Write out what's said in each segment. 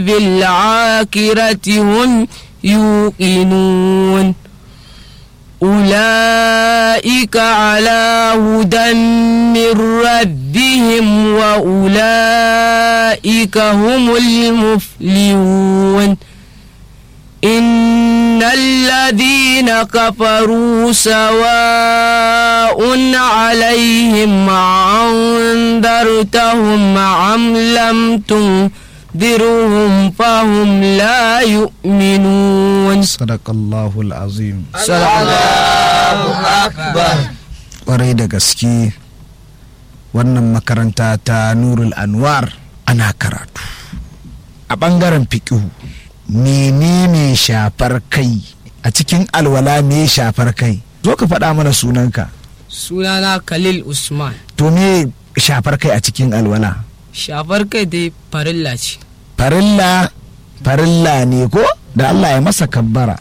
بالعاكرة هم يوقنون أولئك على هدى من ربهم وأولئك هم المفلحون إن الذين كفروا سواء عليهم أنذرتهم أم لم تنذرهم فهم لا يؤمنون sadaqallahu azim Allahu Akbar kwarai da gaske wannan makaranta ta nurul anwar ana karatu a ɓangaren fiƙihu menene shafar kai a cikin alwala me shafar kai zo ka faɗa mana sunanka Sunana Khalil Usman to me shafar kai a cikin alwala shafar kai dai farilla ce farilla farilla ne ko da Allah ya masa kabbara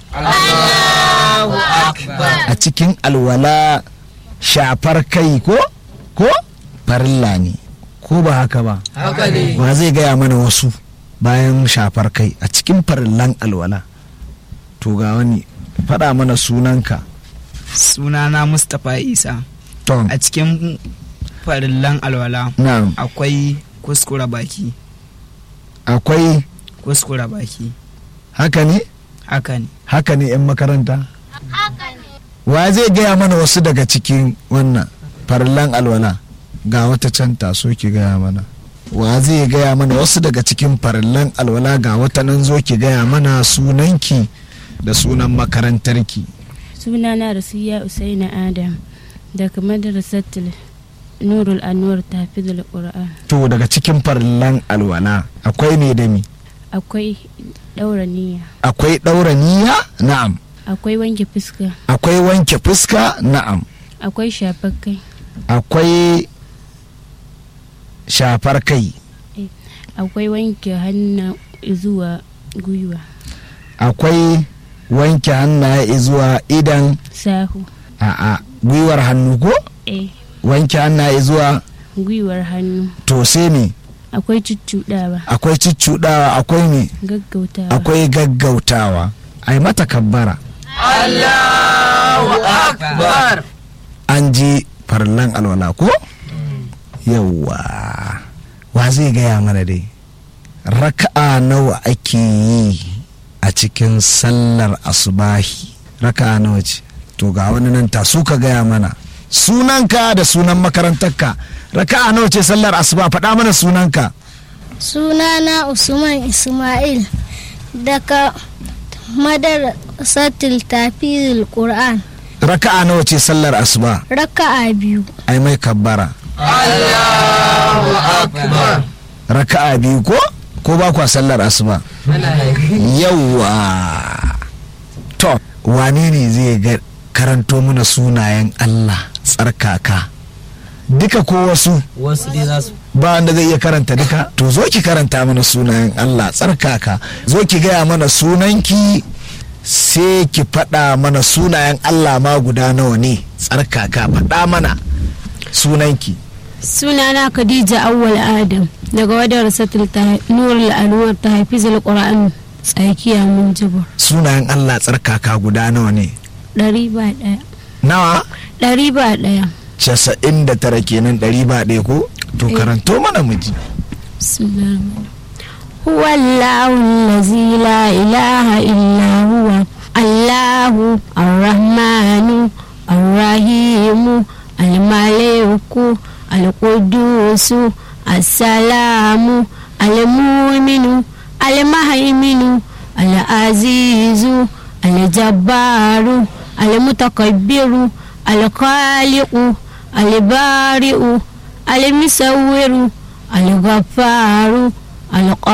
a cikin alwala shafar kai ko ko farilla ne ko ba haka ba haka ne ba zai gaya mana wasu bayan shafar kai a cikin farillan alwala to ga wani faɗa mana sunanka sunana mustapha isa tom a cikin farillan alwala na akwai kuskura baki akwai kuskura baki haka ne haka ne haka ne 'yan makaranta wa zai gaya mana wasu daga cikin wannan farillan alwala ga wata can taso ki gaya mana wa zai gaya mana wasu daga cikin farillan alwala ga wata nan zo ki gaya mana sunanki da sunan makarantarki sunana rasiya usaina adam daga madrasatul nurul anwar tafizul qur'an to daga cikin farillan alwala akwai me da mi akwai daura niyya akwai ɗaura niyya na'am akwai wanke fuska akwai wanke fuska na'am akwai shafar kai akwai shafar kai akwai wanke hannu zuwa gwiwa akwai wanke hannaye zuwa idan sahu a'a gwiwar hannu ko eh wanke hannaye zuwa gwiwar hannu to sai me akwai cuccuɗawa akwai ciccudawa akwai me gaggautawa akwai gaggautawa ai mata kabbara Allahu Akbar an ji farlan alwala ko yawwa wa zai gaya mana dai raka'a nawa ake yi a cikin sallar asubahi raka'a nawa ce to ga wani nan ta ka gaya mana sunanka da sunan makarantarka raka'a nawa ce sallar asuba faɗa mana sunanka Sunana Usman Ismail daga madarasatul tafizul Qur'an raka'a nawa ce sallar asuba raka'a biyu ai mai kabbara Allahu Akbar raka'a biyu ko ko ba kwa sallar asuba yawwa to wane ne zai ga karanto mana sunayen Allah tsarkaka duka ko wasu wasu dai za su ba wanda zai iya karanta duka to zo ki karanta mana sunayen Allah tsarkaka zo ki gaya mana sunanki sai ki faɗa mana sunayen Allah ma guda nawa ne tsarkaka faɗa mana sunanki sunana khadija awwal adam daga madrasatul nurul anwar tafizul qur'an tsakiya mun jibur sunayen Allah tsarkaka guda nawa ne ɗari ba ɗaya nawa ɗari ba ɗaya casa'in da tara kenan ɗari ba ɗaya ko to karanto mana miji بسم الله الرحمن الرحيم. هو الله الذي لا إله إلا هو الله الرحمن الرحيم الملك القدوس السلام المؤمن المهيمن العزيز الجبار المتكبر الخالق البارئ المصور الغفار الق